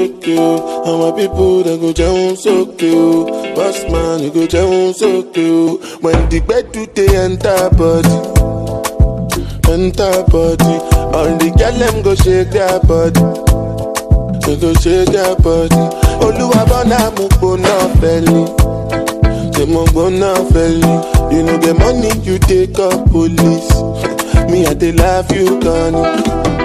okay o. And my people they go jẹun sókè o. Boss man you go jẹun sókè o. When the gbedu dey enter body, enter body. All the girl them go shake their body. They go shake their body. Olúwa bọ́nà mo gbóná fẹ́lí. Ṣé mo gbóná fẹ́lí? You no get money, you take up police. Me, I dey love you, Connie.